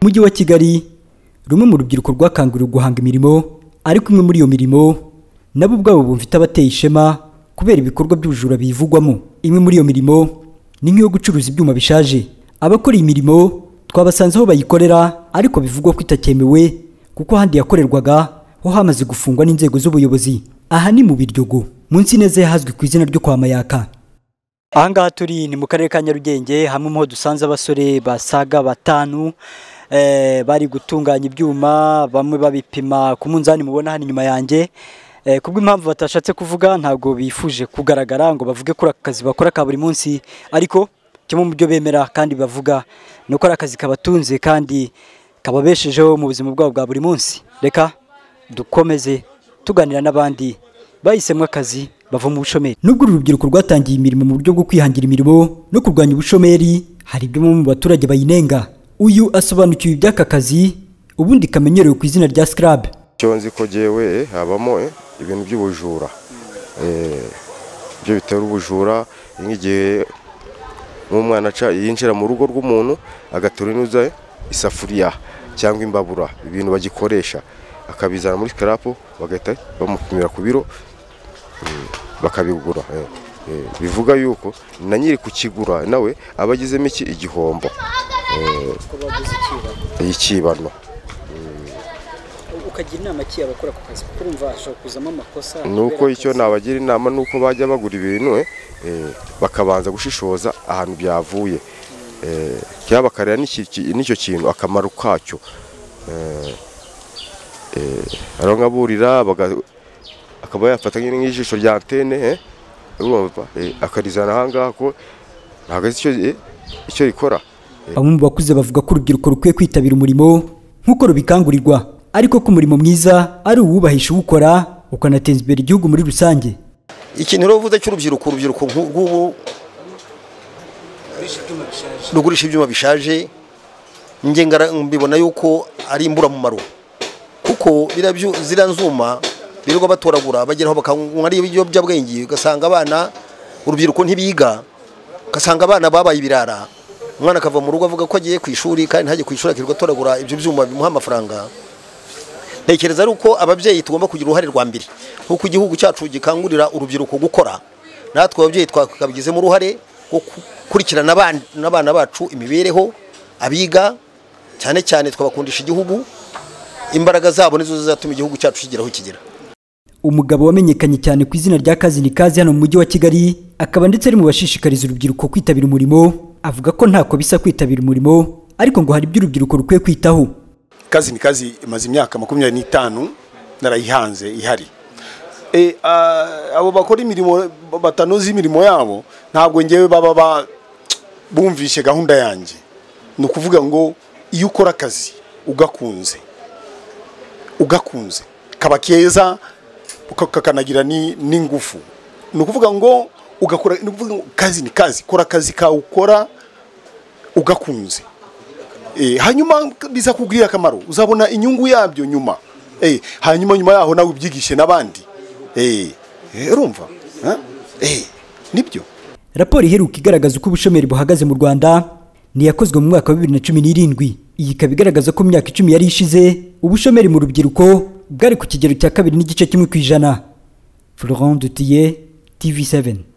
umujyi wa kigali rumwe mu rubyiruko rwakanguriwe guhanga imirimo ariko imwe muri iyo mirimo nabo ubwabo bumva itabateye ishema kubera ibikorwa by'ubujura biyivugwamo imwe muri iyo mirimo ni nk'iyo gucuruza ibyuma bishaje abakora iyi mirimo twabasanze aho bayikorera ariko bivugwa ko itakemewe kuko ahandi yakorerwaga ho hamaze gufungwa n'inzego z'ubuyobozi aha ni mu biryogo munsi neza yahazwi ku izina ryo kwa mayaka ahangaha turi ni mu karere ka nyarugenge hamwe mu ho dusanze abasore basaga batanu eh, bari gutunganya ibyuma bamwe babipima ku munzani mubona hano inyuma yanjye eh, kubw'impamvu batashatse kuvuga ntabwo bifuje kugaragara ngo bavuge kuri aka kazi bakora ka buri munsi ariko kimwe mu byo bemera kandi bavuga ni uko ari akazi kabatunze kandi kababeshejeho mu buzima bwabo bwa buri munsi reka dukomeze tuganira n'abandi bahisemo akazi bava mu bushomeri nubwo uru rubyiruko rwatangiye imirimo mu buryo bwo kwihangira imirimo no kurwanya ubushomeri hari ibyo mu baturage bayinenga uyu asobanukiwe iby'aka kazi ubundi kamenyerewe ku izina rya scrub icyo nzi ko jyewe habamo eh, ibintu by'ubujura Eh, ibyo bitera ubujura ni nk'igihe nk'umwana aca- yinjira mu rugo rw'umuntu agaturunuza isafuriya cyangwa imbabura ibintu bagikoresha akabizana muri karapu bagahita bamupimira ku biro eh, bakabigura eh. Eh, bivuga yuko na nyiri kukigura nawe aba agizemo iki igihombo ikibano ukagira inama ki abakora ako kazi kuko urumva hashobora kuzamo amakosa nuko icyo nabagira inama nuko bajya bagura ibintu eh, eh, bakabanza gushishoza ahantu byavuye Eh, cyangwa bakareba n'iki- ki- n'icyo kintu akamaro kacyo Eh, eh, hari aho nkaburira baga- akaba yafata nk'iri nk'ijisho rya antene eh, urumva, eh, akarizana ahangaha ko ntabwo azi icyo- eh, icyo rikora bamwe mu bakuze bavuga ko urubyiruko rukwiye kwitabira umurimo nk'uko rubikangurirwa ariko ko umurimo mwiza ari uwubahisha uwukora ukanateza imbere igihugu muri rusange ikintu rero uvuze cy'urubyiruko urubyiruko nk'ubu rugurisha ibyuma bishaje njye ngara- mbibona yuko ari imburamumaro kuko biriya byu- ziriya nzuma birirwa batoragura bageraho bakanywa ari ibiyobyabwenge ugasanga abana urubyiruko ntibiga ugasanga abana babaye ibirara umwana akava mu rugo avuga ko agiye ku ishuri kandi ntajye ku ishuri akirirwa atoragura ibyo byuma bimuha amafaranga ntekereza ari uko ababyeyi tugomba kugira uruhare rwa mbere nk'uko igihugu cyacu gikangurira urubyiruko gukora natwe ababyeyi twakabigizemo uruhare rwo gukurikirana abana- n'abana bacu imibereho abiga cyane cyane twabakundisha igihugu imbaraga zabo nizo zizatuma igihugu cyacu kigeraho kigera umugabo wamenyekanye cyane ku izina rya kazi ni kazi hano mu mujyi wa kigali akaba ndetse ari mu bashishikariza urubyiruko kwitabira umurimo avuga ko ntako bisa kwitabira umurimo ariko ngo hari ibyo urubyiruko rukwiye kwitaho kazi ni kazi imaze imyaka makumyabiri n'itanu narayihanze ihari E, ah, abo bakora imirimo batanoza imirimo yabo ntabwo ngewe baba ba- bumvishe gahunda yanjye ni ukuvuga ngo iyo ukora akazi ugakunze ugakunze kaba keza uka- kakanagira ni- n'ingufu ni ukuvuga ngo ugakora ni ukuvuga ngo kazi ni kazi kora akazi kawe ukora ugakunze Eh, hanyuma biza kugirira akamaro uzabona inyungu yabyo nyuma Eh, hanyuma nyuma yaho nawe ubyigishe n'abandi Eh, eh, urumva Ha? Eh, nibyo raporo iheruka igaragaza uko ubushomeri buhagaze mu rwanda ni iyakozwe mu mwaka wa bibiri na cumi n'irindwi iyi ikaba igaragaza ko mu myaka icumi yari ishize ubushomeri mu rubyiruko bwari ku kigero cya kabiri n'igice kimwe ku ijana florent dutiye tv 7